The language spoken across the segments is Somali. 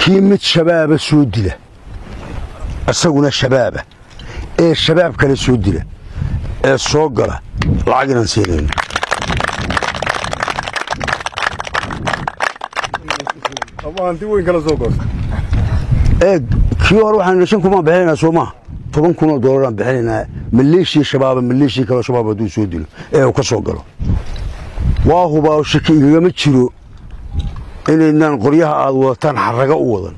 ninkii mid shabaaba soo dila isaguna shabaaba ee shabaab kale soo dila ee soo gala lacag inaan siinayno eeg kii hore waxaan shan kumaan bixinaynaa soo maaha toban kunoo doolaraan bixinaynaa maleeshiya shabaaba maleeshiya kaloo shabaab hadduu soo dilo ee uu ka soo galo waa hubaa shaki igagama jiro inaynaan qoryaha aad wadataan xarraga u wadan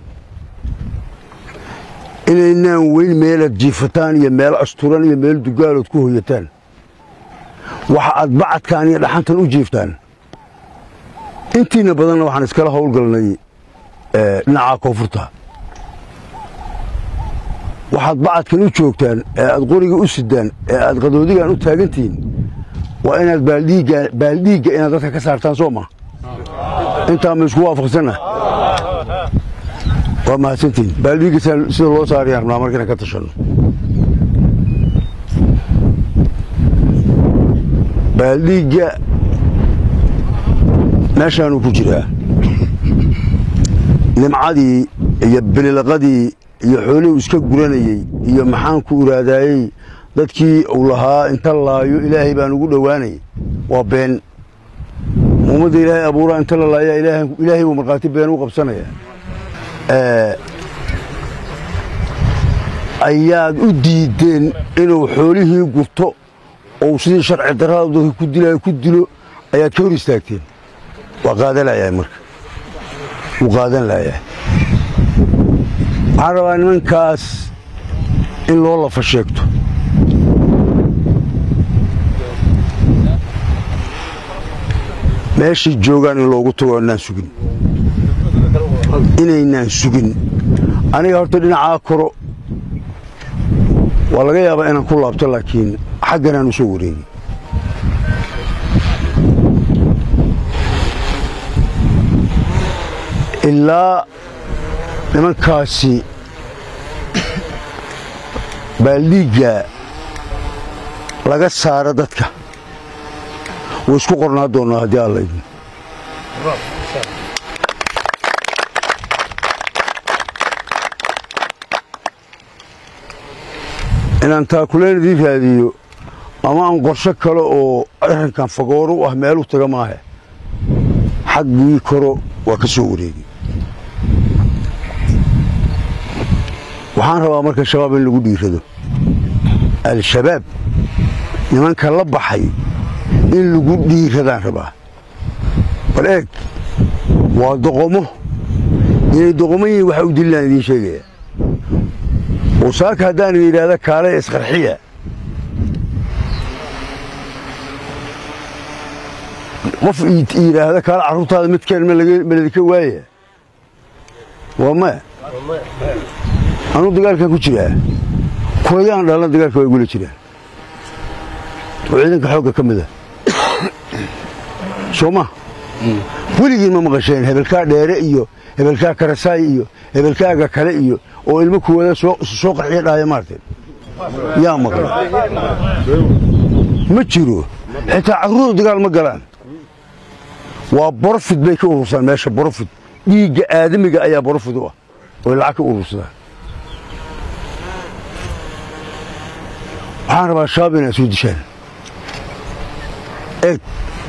inaynaan weyn meelaad jiifataan iyo meel asturan iyo meel dugaalood ku hoyataan waxa aad bacadkaan iyo dhaxantan u jiiftaan intiina badanna waxaan iskala howlgalnay dhinaca koonfurta waxaad bacadkan u joogtaan ee aad qoriga u sidaan ee aad qadoodigan u taagantihiin waa inaad baaldhiigga inaad dadka ka saartaan soo ma intaa ma isku waafaqsanna waa mahadsantihiin baaldhiigga sida loo saarayaan rabnaa marka inaan ka tashanno baaldhiigga meeshaanuu ku jiraa nimcadii iyo bililaqadii iyo xoolihii uu iska guranayey iyo maxaan ku iraadaayey dadkii uu lahaa inta laayo ilaahay baan ugu dhowaanayay waa been ummadda ilaahay abuuraa inta la laaya ilaahay buu markhaati been u qabsanaya ayaad u diideen inuu xoolihii gurto ou sidii sharci darrada dadka ku dilaayo ku dilo ayaad ka hor istaagteen waa qaadan layahay marka wuu qaadan layahay waxaan rabaa nimankaas in loo lafa sheegto meeshay joogaan in loogu tago inaan sugin inaynaan sugin aniga horta dhinacaa koro waa laga yaabaa inaan ku laabto laakiin xagganaan u soo wareegi ilaa nimankaasi baaldhiigga laga saaro dadka way isku qornaa doonnaa haddii alla idin inaan taakuleen idiin raadiyo ama aan qorsho kale oo arrinkan fagooro u ah meelu taga maahe xaggii koro waa ka soo wareegi waxaan rabaa marka shabaab in lagu dhiirado al-shabaab nimanka la baxay in lagu dhiiradaan rabaa bal eeg waa doqomo inay doqomo yihiin waxa u dililaan idiin sheegaya wasaaka haddaan yidhaahda kaale isqarxiya qof yidhaahda kaale carruurtaada midkeen maladika waaya waa maya anuu dagaalkan ku jiraa kulayaan dhalna dagaalka waa igula jiraan oo ciidanka xoogga ka mida soo ma weligiin ma maqasheen hebelkaa dheere iyo hebelkaa karasaay iyo hebelkaaga kale iyo oo ilmo kuwada soo qarxiya dhaaya maarteen yaa maqla ma jiro xitaa carruurda dagaal ma galaan waa borofid bay ka urursaan meesha borofid dhiigga aadamiga ayaa borofid u ah oy lacag ka urursadaan waxaan rabaa shabaab inaad soo dishaan eeg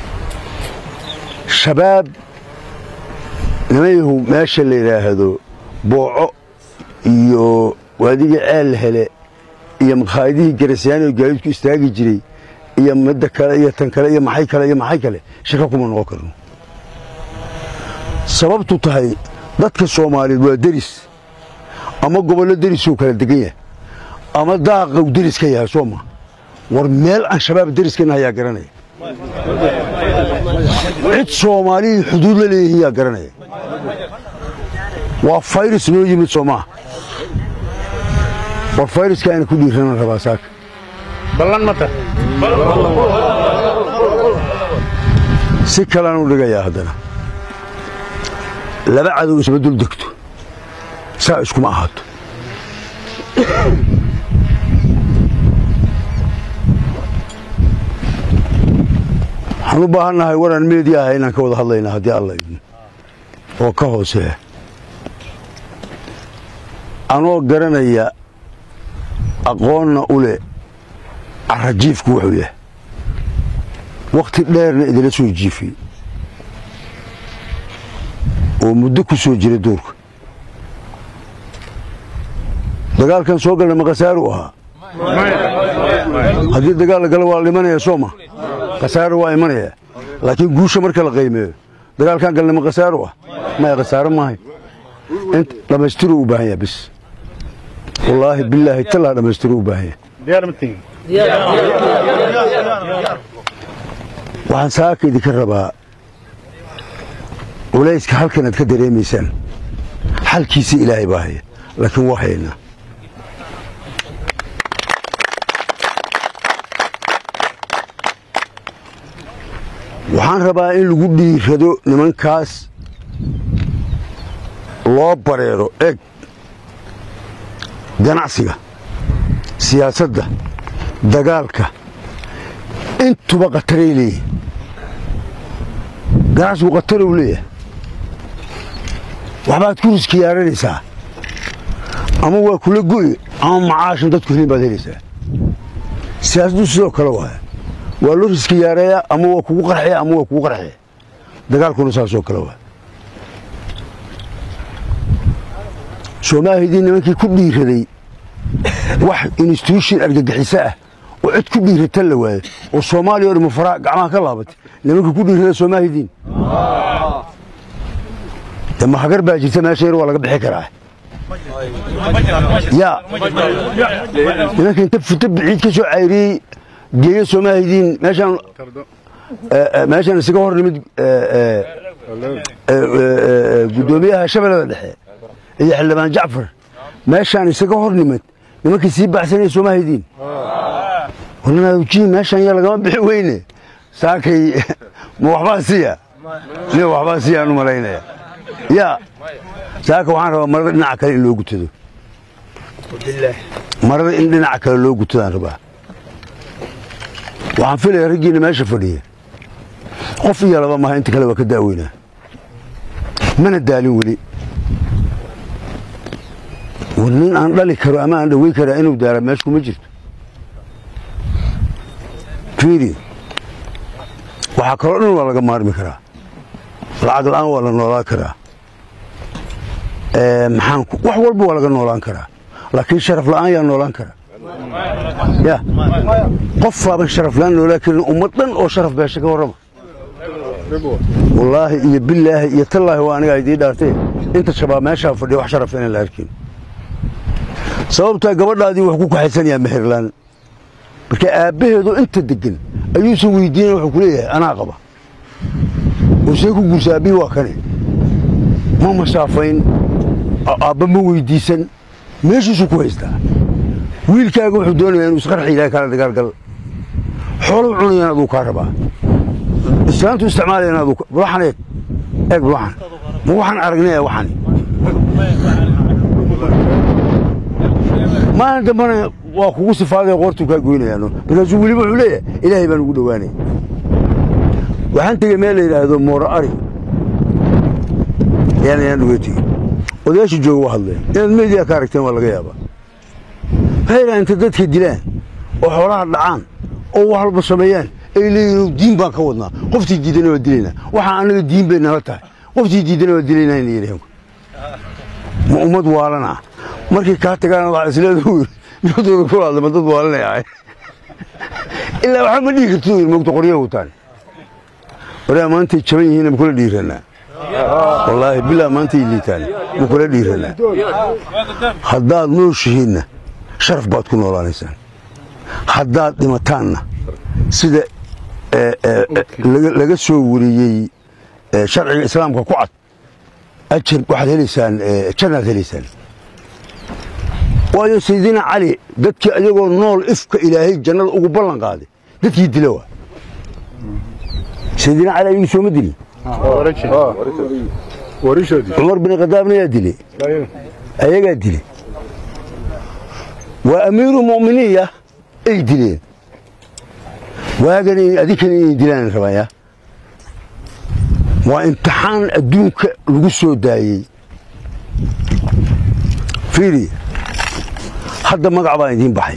shabaab nimayahu meesha la yidhaahdo booco iyo waadigii ceel hele iyo makhaayadihii garasyaani oo gaadiidku istaagi jiray iyo midda kale iyo tan kale iyo maxay kale iyo maxay kale shaka kuma noqon karno sababtu tahay dadka soomaaliyeed waa deris ama gobollo derisuu kala degan yahay ama daaqau deris ka yahay soo ma war meel aan shabaab deriskana ayaa garanaya cid soomaalihii xuduud la leeyihiin yaa garanaya waa fayrus noo yimid soo maaha war fayruska ayna ku dhiiranan rabaa saaka ballan mata si kalaan u dhigayaa haddana laba cadow isma dul degto saa iskuma ahaato waxaan u baahannahay waraan meedi ah inaan ka wada hadlaynaa haddii alla idin oo ka hooseeya anoo garanaya aqoonna u leh carajiifku wuxuu yahay wakhti dheerna idila soo jiifiyey oo muddo ku soo jira duurka dagaalkan soo galna ma khasaaru ahaa haddii dagaal la galo waa la imanaya soo ma khasaaro waa imanaya laakiin guusha marka la qaymeeyo dagaalkan galna ma khasaaru ah maya khasaaro maahay in dhammaystiru u baahan yahay bis wallaahi bilaahi talaa dhammaystiru u baahan yahay waxaan saaka idinka rabaa culayska halkan aad ka dareemaysaan xalkiisa ilaahay baa haya laakiin waa haynaa waxaan rabaa in lagu dhiirado nimankaas loo bareero eeg ganacsiga siyaasadda dagaalka intuba khataray leeyihin ganacsigu khatar uu leeyahay waxbaad ku riskiyaaranaysaa ama waa kula go'i ama macaashan dadku helin baad helaysaa siyaasaddu sidoo kale waaya waa loo riskiyaareeyaa ama waa kugu qarxaya ama waa kugu qarxaya dagaalkuna saasoo kale waaya soomaalidii nimankii ku dhiiraday wax instituushin argagixiso ah oo cid ku dhiirata la waayo oo soomaaliya o dhan mafaraa gacmaha ka laabatay nimankii ku dhiirada soomaalidiin de mahagar baa jirta meesha yar waa laga bixi karaa yaa nimanka inta futa biciid ka soo cayriyey geeya soomaalidiin meeshaan meeshaan isaga hor nimid guddoomiyaha shabeellada dhexe iyo xildhibaan jacfar meeshaan isaga hor nimid nimankii sii baxsanaya soomaalidiin warnaaji meeshaan yaa lagama bixi weyne saakay ma waxbaa siya nin waxbaa siyaan u malaynaya yaa saaka waxaan rabaa marada dhinaca kale in loo gutado marada in dhinaca kale loo gutadaan rabaa waxaan filaya raggiina meesha fadhiya qof iyo laba maha inta kale waa ka daaweynaa mana daalin weli war nin aan dhali karo ama aan dhaweyn karaa inuu daala meeshu kuma jirto fiiri waxaa kaloo dhan waa laga maarmi karaa lacag la'aan waa la noolaan karaa maxaan wax walba waa laga noolaan karaa laakiin sharaf la'aan yaa noolaan karaa ya qof baaban sharaf la'aan noolaan karin ummad dhan oo sharaf beesha ka warrama wallaahi iyo bilaahi iyo tallaahi waa anigaa idii dhaartay inta shabaab meeshaa fadhiya wax sharaf inaan la arkin sababtaa gabadhaadii wax ku kaxaysanayaa meherlaan marka aabbaheedu inta degan ayuusan weydiina wuxuu ku leeyahay anaa qaba oo see ku guursa aabbihii waa kane ma masaafayn aabba ma weydiisan meeshiisuu ku haystaa wiilkaaga wuxuu doonayaa inuu isqarxi ilahay kaala dagaalgal xooluu cunayaan aduu kaa rabaa islaantu isticmaalayaan aduu waxan eeg eeg waxan ma waxaan aragnay ee waxani maalin dambana waa kugu sifaadee qoortuu kaa goynayaano markaasuu weliba wuxuu leeyahay ilaahay baan ugu dhowaanaya waxaan tegey meel la yidhaahdo mooro ari yaan ayaan uga tegey odayaasha jooga waa hadleen inaad meediyaa ka aragteen waa laga yaabaa waxay yidhaha inta dadka dilaan oo xoolaha dhacaan oo wax walba sameeyaan ay leeyihin diin baan ka wadnaa qoftii diidana waa dilaynaa waxaa annaga diin bay nala tahay qoftii diidana waa dilaynaa inay yidhaheen ma ummad waalanaa markay kaa tagaan waxaa isleedu yiri nimadooda ku hadlama dad waalanay ahay ilaa waxba ma dhihi kartid yiri mogta qoryaha wataan waraa maantay jaban yihiin ma kula dhiiranaa wallaahi bilaa maantay liitaan ma kula dhiiranaa haddaad nooshihiinna sharaf baad ku noolaanaysaan haddaad dhimataanna sida laga soo wariyey sharciga islaamka ku cad ajar waxaad helaysaan jannaad helaysaan waayo sayidina cali dadkii ayagoo nool ifka ilaahay jannada ugu ballan qaaday dadkii dila waa sayidina cali ayagu sooma dilin cumar bin khadaabna yaa dilay ayagaa dilay waa amiiru mu'miniinya ay dileen waagan adinkan inay dilaan rabaya waa imtixaan adduunka lagu soo daayey fiiri hadda magac baan idiin baxay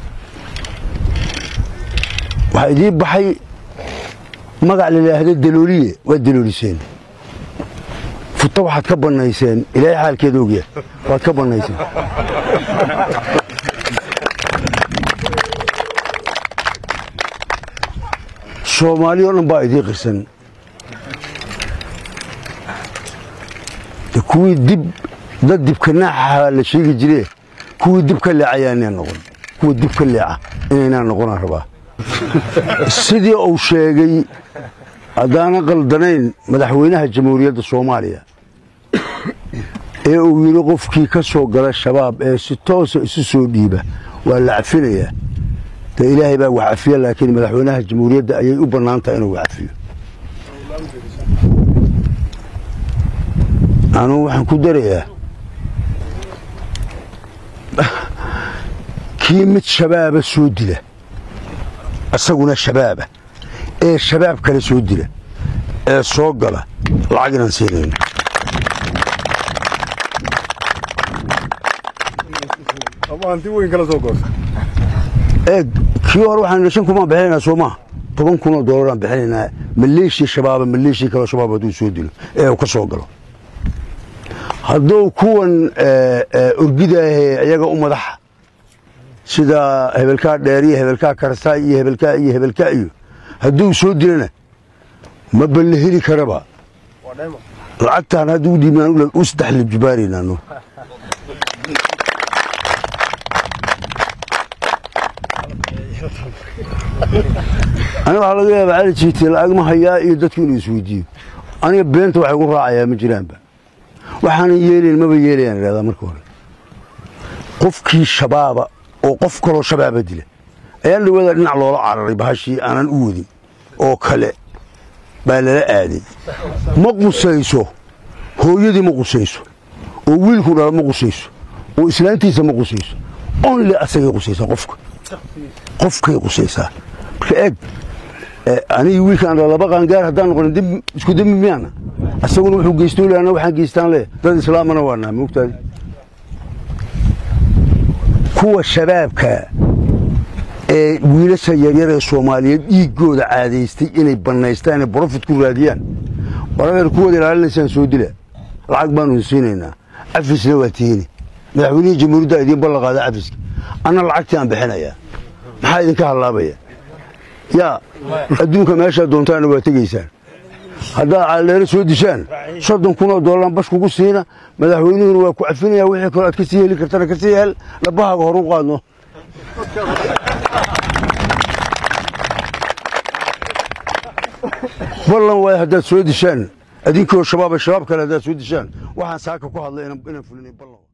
waxaa idiin baxay magac la yidhaahdo dalooliye waad dalooliseen futa waxaad ka bannayseen ilaahay xaalkeeda ogya waad ka bannayseen soomaali oo dhan baa idiin qirsan de kuwii dib dad dibka naaxaha la sheegi jire kuwii dib ka leecayaa inaan noqon kuwa dib ka leeca inaynaan noqonaan rabaa sidii uu sheegay haddaanan qaldanayn madaxweynaha jamhuuriyadda soomaaliya ee uu yidhi qofkii ka soo gala shabaab ee si toosa isu soo dhiiba waa la cafinayaa dee ilaahay baa wax cafiya laakiin madaxweynaha jamhuuriyadda ayay u bannaan tahay inuu wax cafiyo anugu waxaan ku darayaa kii mid shabaaba soo dila isaguna shabaaba ee shabaab kale soo dila ee soo gala lacag inaan siinayno eeg kii hore waxaan shan kumaan bixinaynaa soo maa toban kun oo doolaraan bixinaynaa maleeshia shabaaba maleeshia kaleo shabaab hadduu soo dilo ee uu ka soo galo hadduu kuwan orgidaahee iyaga u madaxa sida hebelkaa dheer iyo hebelkaa karsaa iyo hebelkaa iyo hebelkaa iyo hadduu soo dilana ma balle heli karaba lacagtaan hadduu dhiibnaan u saddex libjibaaraynaano aniga waxaa laga yaabaa cali jiite lacag ma hayaa iyo dadku inuu isweydiiyo aniga beenta waxay gu raacayaa ma jiraanba waxaanan yeelayn maba yeelayaan idhahdaa marka hore qofkii shabaaba oo qof kaloo shabaaba dila ayaan dhawada dhinac loola cararay bahashii aanan u wadin oo kale baa lala aaday ma qusayso hooyadii ma qusayso oo wiilku dhala ma qusayso oo islaantiisa ma qusayso only asagay qusaysaa qofka qofkay qusaysaa marka eeg anigi wiilkaan dhala laba qaangaar haddaan noqonin isku dembi miyaana asaguna wuxuu geystoo le anna waxaan geystaan le dad islaamana waa naha moogtaadi kuwa shabaabka ee wiilasha yaryar ee soomaaliyeed dhiiggooda caadaystay inay bannaystaan ee brofit ku raadiyaan waradeer kuwooda ilaalinaysaan soo dila lacag baanu siinaynaa cafisna waa tiini madaxweynihii jamhuuriyadda idiin ballan qaada cafiska anna lacagtii aan bixinayaa maxaa idinka hallaabaya yaa adduunka meeshaa doontaana waa tegaysaan haddaad caldheero soo dishaan soddon kunoo doolaraan bash kugu siina madaxweynuhuna waa ku cafinaya wixii kaloo aad ka sii heli kartana ka sii hel dhabbahaaga horu qaadno ballan waay haddaad soo dishaan adinkoo shabaaba shabaab kale haddaad soo dishaan waxaan saaka ku hadlay inaan fulinay ballan